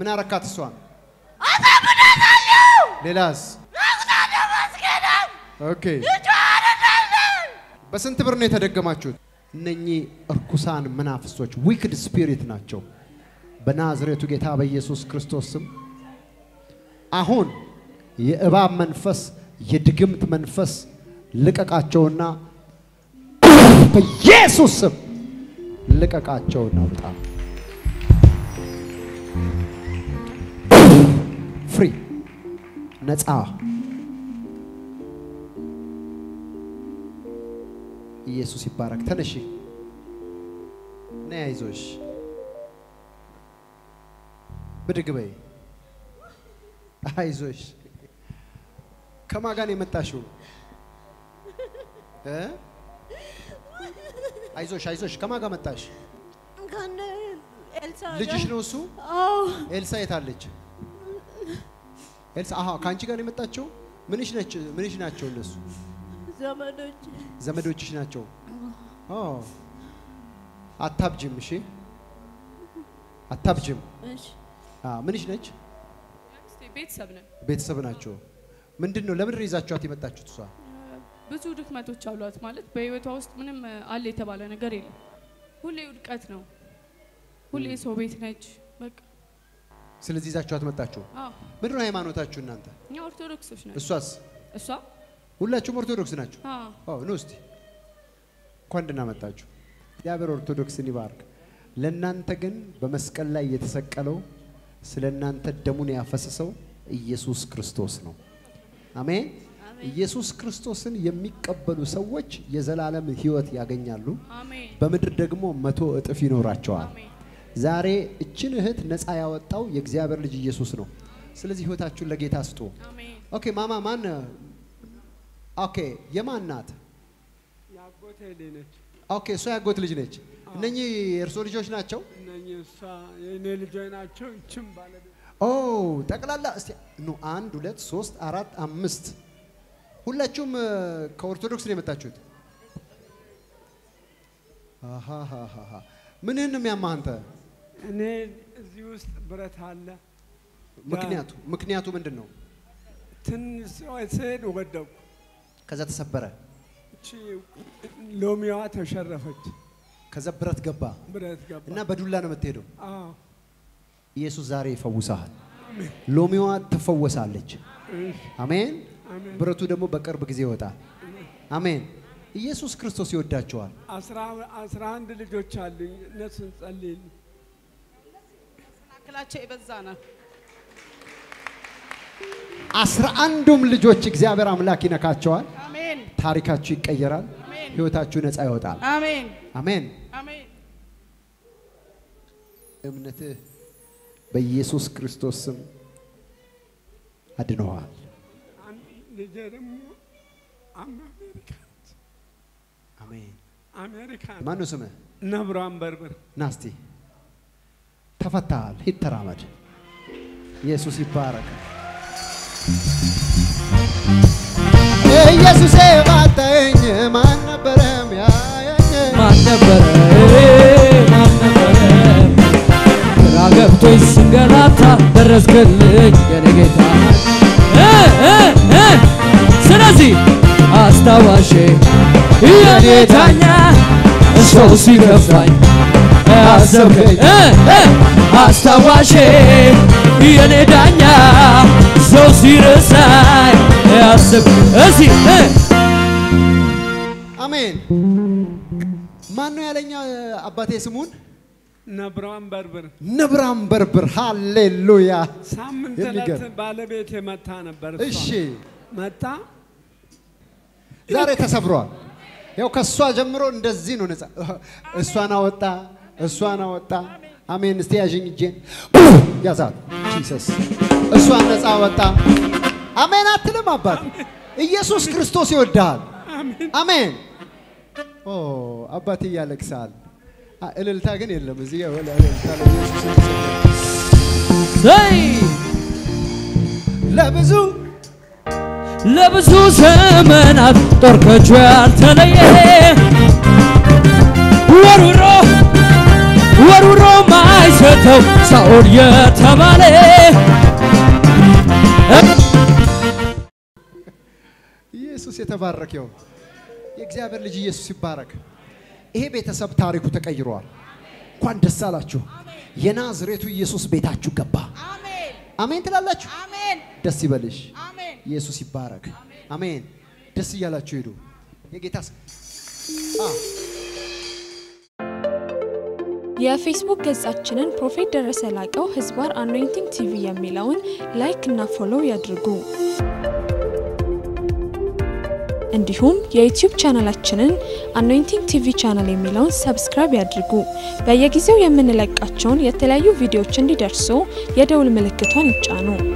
ምን አረካት እሷን? አሳብዳታለሁ። ሌላስ? ረግጣለሁ መስገዳም ኦኬ ልጇ አረዳለን። በስንት ብር ነው የተደገማችሁት? እነኚህ እርኩሳን መናፍስቶች ዊክድ ስፒሪት ናቸው። በናዝሬቱ ጌታ በኢየሱስ ክርስቶስ ስም አሁን የእባብ መንፈስ፣ የድግምት መንፈስ ልቀቃቸውና በኢየሱስ ስም ልቀቃቸውና ውጣ። ፍሪ ነፃ ኢየሱስ ይባረክ። ተነሺ ነይ፣ አይዞሽ፣ ብድግ በይ፣ አይዞሽ። ከማን ጋር ነው የመጣሽው? እ? አይዞሽ፣ አይዞሽ። ከማን ጋር መጣሽ? ከነ ኤልሳ ልጅሽ ጋር- ነው እሱ? አዎ ኤልሳ የት አለች? ኤልሳ አሃ፣ ከአንቺ ጋር ነው የመጣችው? ምንሽ ነች? ምንሽ ናቸው እነሱ? ዘመዶች ዘመዶችሽ ናቸው። ኦ አታብጅም። እሺ አታብጅም። እሺ አ ምንሽ ነች? እስቲ ቤተሰብ ነን። ቤተሰብ ናቸው። ምንድን ነው ለምንድን ነው ይዛችኋት የመጣችሁት? እሷ ብዙ ድክመቶች አሏት። ማለት በህይወቷ ውስጥ ምንም እ, አለ የተባለ ነገር የለም። ሁሌ ውድቀት ነው። ሁሌ ሰው ቤት ነች። በቃ ስለዚህ ይዛችኋት መጣችሁ። አዎ፣ ምንድን ነው ሃይማኖታችሁ እናንተ? እኛ ኦርቶዶክሶች ነን። እሷስ? እሷ ሁላችሁም ኦርቶዶክስ ናችሁ? አዎ፣ ኦ ኑ እስቲ እንኳን ደህና መጣችሁ። እግዚአብሔር ኦርቶዶክስን ይባርክ። ለእናንተ ግን በመስቀል ላይ የተሰቀለው ስለ እናንተ ደሙን ያፈሰሰው ኢየሱስ ክርስቶስ ነው። አሜን። ኢየሱስ ክርስቶስን የሚቀበሉ ሰዎች የዘላለም ሕይወት ያገኛሉ። አሜን፣ በምድር ደግሞ መቶ እጥፍ ይኖራቸዋል። አሜን። ዛሬ እችን እህት ነፃ ያወጣው የእግዚአብሔር ልጅ ኢየሱስ ነው። ስለዚህ ሕይወታችሁን ለጌታ ስጡ። አሜን። ኦኬ ማማ ማን? ኦኬ የማን ናት? ያጎቴ ልጅ ነች። ኦኬ እሷ ያጎት ልጅ ነች። እነኚህ የእርሶ ልጆች ናቸው? እነኚህ እሷ የእኔ ልጆች ናቸው። ይችም ባለቤት ኦ ጠቅላላ እስቲ ኑ አንድ ሁለት ሶስት አራት አምስት ሁላችሁም እ፣ ከኦርቶዶክስ ነው የመጣችሁት? አሃሃሃሃ። ምንህን ነው የሚያማህ አንተ? እኔ እዚህ ውስጥ ብረት አለ። ምክንያቱ ምክንያቱ ምንድን ነው? ትንሽ ስሄድ ወደቁ። ከዛ ተሰበረ፣ እቺ ሎሚዋ ተሸረፈች። ከዛ ብረት ገባ ብረት ገባ እና በዱላ ነው የምትሄደው። አዎ። ኢየሱስ ዛሬ ይፈውሳል። ሎሚዋ ትፈወሳለች። እሺ፣ አሜን። አሜን። ብረቱ ደግሞ በቅርብ ጊዜ ይወጣል። አሜን። ኢየሱስ ክርስቶስ ይወዳቸዋል። አስራ አስራ አንድ ልጆች አሉኝ። እነሱን ጸልይልኝ። መካከላቸው የበዛ ነው። አስራ አንዱም ልጆች እግዚአብሔር አምላክ ይነካቸዋል። አሜን፣ ታሪካችሁ ይቀየራል። አሜን፣ ህይወታችሁ ነፃ ይወጣል። አሜን፣ አሜን። አሜን። እምነትህ በኢየሱስ ክርስቶስ ስም አድነዋል። አንድ ልጄ ደግሞ አሜሪካ ነች። አሜን። አሜሪካ ማን ነው ስምህ? ነብሯን በርብር ናስቲ ተፈታሃል። ሂድ ተራመድ። ኢየሱስ ይባረክ። ኢየሱሴ ባታየኝ ማን ነበረ ሚያየኝ? ማን ነበረ ማን ነበረ ግራ ገብቶኝ ስንገላታ ደረስክልኝ የኔ ጌታ እ እ እ ስለዚህ አስታዋሼ የኔ ዳኛ ሰው ሲከፋኝ አሰብከኝ እ እ አስታዋሼ የኔ ዳኛ ሰው ሲረሳኝ አሰብ እዚህ እ አሜን። ማን ነው ያለኛ አባቴ ስሙን ነብሯን በርብር ነብራም በርብር። ሃሌሉያ። ሳምንት የሚገርም። ዕለት ባለቤት መታ ነበር። እሷ እሺ መታ ዛሬ ተሰብሯል። ያው ከእሷ ጀምሮ እንደዚህ ነው ነፃ። እሷን አወጣ፣ እሷን አወጣ። አሜን። እስቲ ያዥኝ እጄን ያዛት። ጂሰስ እሷን ነፃ አወጣ። አሜን አትልም አባት? ኢየሱስ ክርስቶስ ይወድሃል። አሜን። ኦ አባቴ ያለቅሳል። አ- እልልታ ግን የለም እዚህ ጋር ወላ እልልታ ለኢየሱስ የተሰጠ። ዘይ ለብዙ ለብዙ ዘመናት ጦር ከእጁ ያልተለየ ወሩሮ ወሩሮ ማይሰተው ሳኦል የተባለ ኢየሱስ የተባረከ ይሁን። የእግዚአብሔር ልጅ ኢየሱስ ይባረክ። ይሄ ቤተሰብ ታሪኩ ተቀይሯል። እንኳን ደስ አላችሁ። የናዝሬቱ ኢየሱስ ቤታችሁ ገባ። አሜን ትላላችሁ። ደስ ይበልሽ። ኢየሱስ ይባረክ። አሜን። ደስ እያላችሁ ሄዱ። የጌታ ስ- አ የፌስቡክ ገጻችንን ፕሮፌት ደረሰ ላቀው ህዝባር አኖይንቲንግ ቲቪ የሚለውን ላይክ እና ፎሎው ያድርጉ። እንዲሁም የዩቲዩብ ቻናላችንን አኖይንቲንግ ቲቪ ቻናል የሚለውን ሰብስክራይብ ያድርጉ። በየጊዜው የምንለቃቸውን የተለያዩ ቪዲዮዎች እንዲደርሱ የደውል ምልክቷን ይጫኑ።